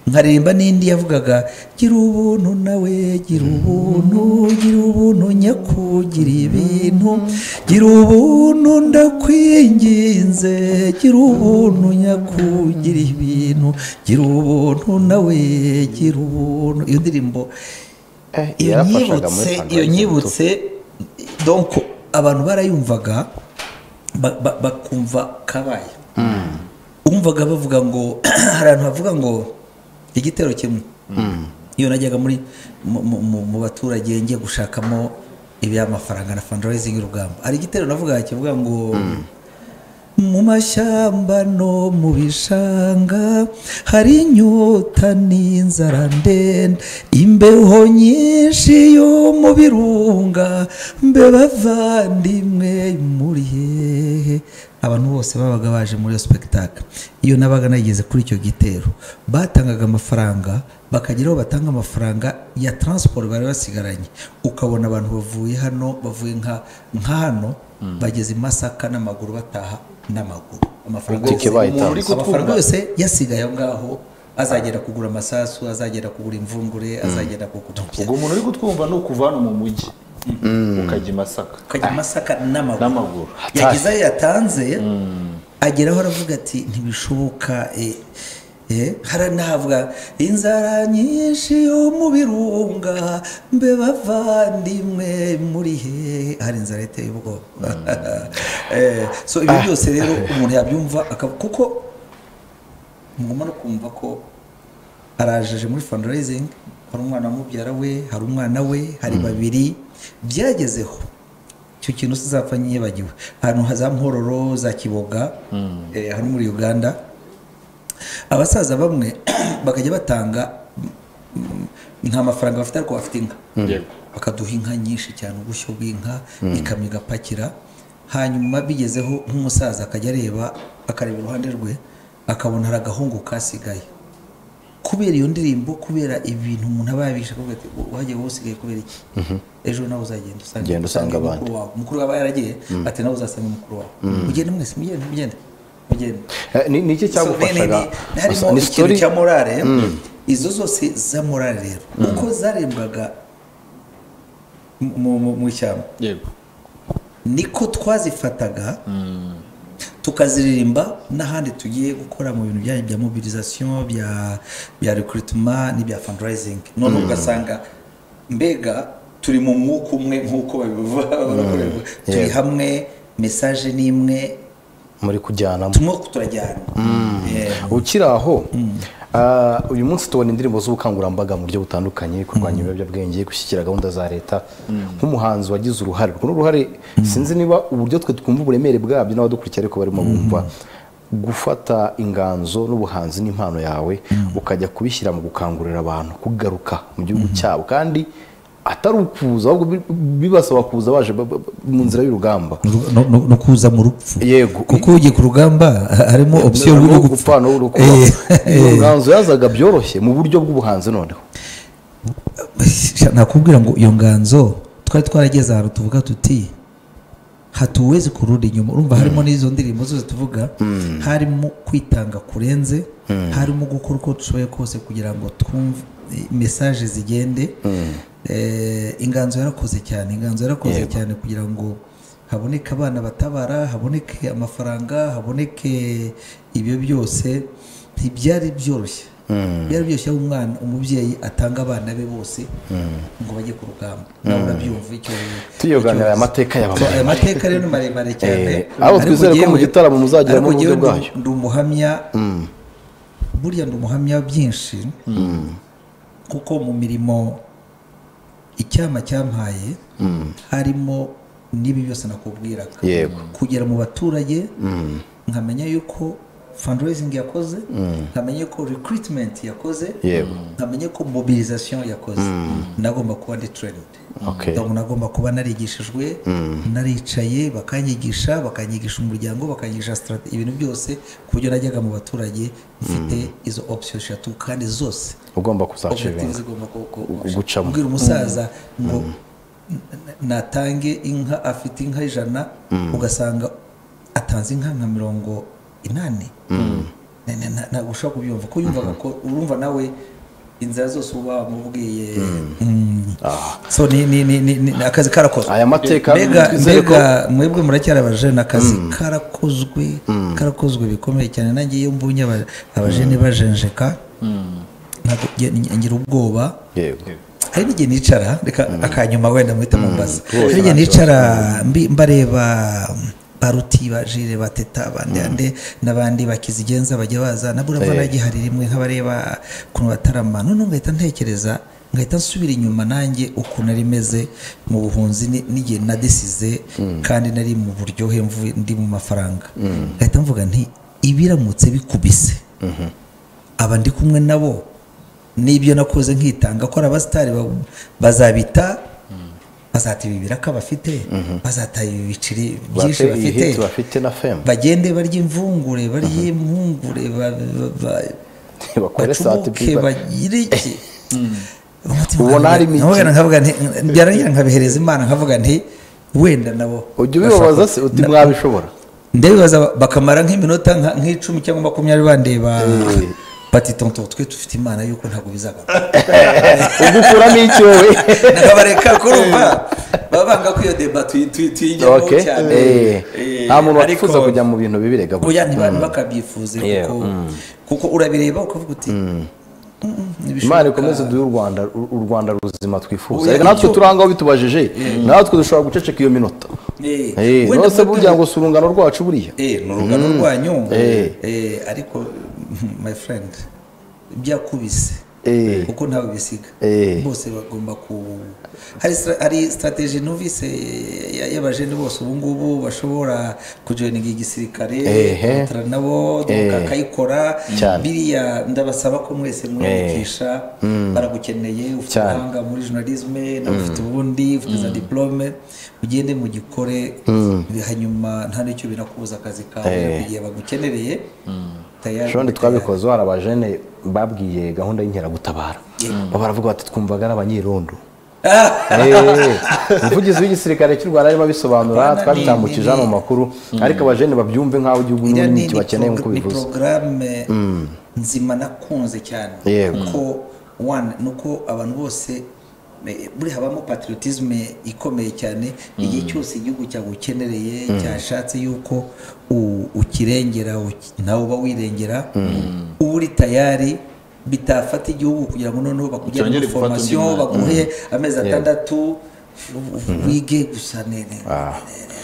nkaremba n'indi yavugaga gira ubuntu nawe gira ubuntu gira ubuntu nyakugira ibintu gira ubuntu ndakwinginze gira ubuntu nyakugira ibintu gira ubuntu nawe gira ubuntu iyo ndirimbo Eh, iyo yarafashaga muri nyibutse Tanzania iyo Ubuntu. nyibutse donc abantu barayumvaga ba- ba- bakumva kabaye umvaga bavuga ngo hari ahantu havuga ngo igitero kimwe iyo najyaga muri mu- mu- mu- mu baturage ngiye gushakamo iby'amafaranga na fundraising y'urugamba hari igitero navuga kivuga ngo mu mashyamba no mu bishanga hari inyota n'inzara ndende imbeho nyinshi yo mu birunga mbe bavandimwe muri hehe abantu bose babaga baje muri iyo sipegitaka iyo nabaga nageze kuri icyo gitero batangaga amafaranga bakagira aho batanga amafaranga ya taransiporo bari basigaranye ukabona abantu bavuye hano bavuye nka nka hano bageze i masaka n'amaguru bataha n'amaguru amafaranga Ubwo yose- ubaye umuntu uri tanzi. amafaranga yose yasigaye aho ngaho azagera kugura amasasu azagera kugura imvungure azagera kugura ubwo umuntu uri kutwumva ni ukuva hano mu mujyi ukajya i masaka akajya i masaka n'amaguru n'amaguru yagize ayo yatanze ageraho aravuga ati ntibishoboka eh, eh, hari navuga inzara nyinshi yo mu birunga mbe bavandimwe muri hehe hari inzara iteye ubwoba Eh, so ibi byose rero umuntu yabyumva akab- kuko mugomba no kumva ko arajeje muri fundraising hari umwana wa mubyara we hari umwana we hari babiri byagezeho icyo kintu uzapfa nyibagiwe ahantu ha- za mpororo za kiboga eh, hano muri uganda abasaza bamwe bakajya batanga mm, nta mafaranga bafite ariko bafite inka Yego. bakaduha inka nyinshi cyane ubushyo bw'inka ikamyo igapakira hanyuma bigezeho nk'umusaza akajya areba akareba iruhande rwe akabona hari agahungu kasigaye kubera iyo ndirimbo kubera ibintu umuntu aba yabisha akavuga ati wajya wowe usigaye kubera iki ejo nawe uzagenda usanga Genda usange usange abandi. mukuru wawe mukuru wawe aba yaragiye ati nawe uzasanga mukuru wawe mugende mwese mugende mugende mugende Eh, ni ni So, iki ni- cyagufashaga ni- harimo ni ikintu sitori cya morale izo zose za morale rero uko zarembwaga mu- mu- mu- mu ishyamba yego niko twazifataga tukaziririmba n'ahandi tugiye gukora mu bintu byanyu bya mobilisation bya bya recruitment n'ibya fundraising none ugasanga mbega turi mu mwuka umwe nk'uko babivuga barakorerwa. turi Yego. hamwe message ni imwe muri kujyanamo turimo turajyana Eh, ukiri aho ah, uyu munsi tubona indirimbo z'ubukangurambaga mu buryo butandukanye kurwanya ibiyobyabwenge gushyigikira gahunda za leta nk'umuhanzi wagize uruhare runo ruhare sinzi niba uburyo twe twumva uburemere bwabyo n'abadukurikiye ariko barimo bumva gufata inganzo n'ubuhanzi n'impano yawe ukajya kubishyira mu gukangurira abantu kugaruka mu gihugu cyabo kandi atari ukuza ahubwo bi- bibasaba kuza baje ba- ba- mu nzira y'urugamba no, no, no kuza mu rupfu Yego. kuko ugiye ku rugamba ha- harimo opsiyo yo rwo gupfa gupfa n'urwo kuba. Eh, Iyo nganzo yazaga byoroshye mu buryo bw'ubuhanzi noneho Sha- nakubwira ngo iyo nganzo twari twarageze ahantu tuvuga tuti hatuwezi kurudi inyuma urumva harimo n'izo ndirimbo zose tuvuga harimo kwitanga kurenze harimo gukora uko dushoboye kose kugira ngo twumve eh, mesaje zigende Eh, inganzo yarakoze cyane inganzo yarakoze Yego. cyane kugira ngo haboneke abana batabara haboneke amafaranga haboneke ibyo byose ntibyari byoroshye byari byoroshye aho umwana umubyeyi atanga abana be bose ngo bajye ku rugamba nawe urabyumva icyo tuyoganira icyo- aya mateka So, aya y'abamama mateka rero ni maremare cyane Eh, abo Ariko twizere ko mu jyewe- gitaramo muzageramo ariko uburyo jyewe ndi- bwayo. ndi umuhamya burya ndi umuhamya byinshi kuko mu mirimo icyama cyampaye harimo n'ibi byose nakubwiraga Yego. kugera mu baturage nkamenya yuko fundraising yakoze nkamenya ko recruitment yakoze Yego. nkamenya ko mobilisation yakoze nagomba kuba ndi trained Okay. Donc nagomba kuba narigishijwe naricaye bakanyigisha bakanyigisha umuryango bakanyigisha strate- ibintu byose ku buryo najyaga mu baturage mfite izo option eshatu kandi zose ugomba kuzaciringa objectives igomba ku- ku- gucamo. kubwira umusaza ngo n- natange inka afite inka ijana ugasanga atanze inka nka mirongo inani na- na- na- ntabwo ushobora kubyumva ko yumvaga ko urumva nawe inzira zose uba wamubwiye Mm. so ni ni ni ni- ni- akazi karakozwe aya mateka mbega twizere ko mbega mwebwe muracyari abajene akazi karakozwe karakozwe bikomeye cyane nanjye iyo mbonye aba- abajene bajenjeka ntabwo nge- nge- ngira ubwoba yego hari n'igihe nicara reka akanyuma wenda muhita mumbaza rwose hari n'igihe nta nicara mbi- mbareba baruti bajire bateta abandi ande n'abandi bakizigenza bajya baza na burava Eh. nagihari rimwe nk'abareba ukuntu batarama noneho ngahita ntekereza ngahita nsubira inyuma nanjye ukuntu nari meze mu buhunzi ni- n'igihe nadisize kandi nari mu buryohe mvuye ndi mu mafaranga ngahita mvuga nti ibiramutse bikubise aba ndi kumwe nabo n'ibyo nakoze nkitanga ko ari abasitari ba- bazabita bazata ibi biraka bafite bazata ibi biciri byinshi bate iyi bafite hiti bafite na femu bagende barya imvungure barye impungure ba- ba- ba- bakore bacubuke satipiba bagire iki Umutima wanjye- Ubona harimo iki? nkavuga- nkavuga nti byarangira nkabihereza imana nkavuga nti wenda nabo ujya bashaka- ubibabaza se uti na- mwabishobora ndabibaza bakamara nk'iminota nka- nk'icumi cyangwa makumyabiri bandeba Eh. bati tonto twe dufite imana yuko ntabwo bizagaruka ugukuramo iki wowe nakabareka kurumva baba banga ko iyo deba tuyi- tuyi- tuyijyamo Okay. cyane Eh. Eh, nta muntu ariko wifuza kujya mu bintu bibi rega oya ntiba- bakabyifuza Yeah. kuko kuko urabireba ukavuga uti "Mm, ntibishoboka." imana ikomeze duhe u rwanda u- u rwanda ruzima twifuza Oya, reka natwe icyo- turanga aho bitubajije natwe dushobora guceceka iyo minota Eh, Eh, wenda nose mutu- burya ngo si urungano rwacu buriya Eh, ni urungano rwanyu Eh. Eh, ariko my friend byakubise Eh. kuko ntawe bisiga Eh. bose bagomba ku hari stra- hari strategy numvise ya- y'abajene bose ubu ngubu bashobora kujoininga igisirikare Ehe. kontra nabo Eh. akayikora Cyane. biriya ndabasaba ko mwese mwiyandikisha baragukeneye ufite Cyane. ubuhanga muri journalisme nawe ufite ubundi ufite za diplome ugende mugikore hanyuma nta n'icyo binakubuza akazi kawe Eh. igihe bagukenereye tayari shondi twabikoze hari abajene babwiye gahunda y'inkeragutabara baravuga bati twumvaga ari abanyirondo Eh, umuvugizi w'igisirikare cy'u rwanda arimo abisobanura Apana, twabitambukije ni- hano mu makuru ariko abajene babyumve nk'aho igihugu iriya n'ibindi ni, kibakeneye ni, nk'uko pro- ni bivuze porogaramu nzima nakunze cyane Yego. kuko one ni uko abantu bose eh, buri habamo patriotisme ikomeye cyane igihe cyose igihugu cyagukenereye cyashatse yuko u- ukirengera uki- nawe uba wirengera uba uri tayari bitafata igihugu kugira ngo noneho bakujyane muri Cyongere gufata undi formation mwanya. baguhe amezi atandatu wige gusa nene Ah. nene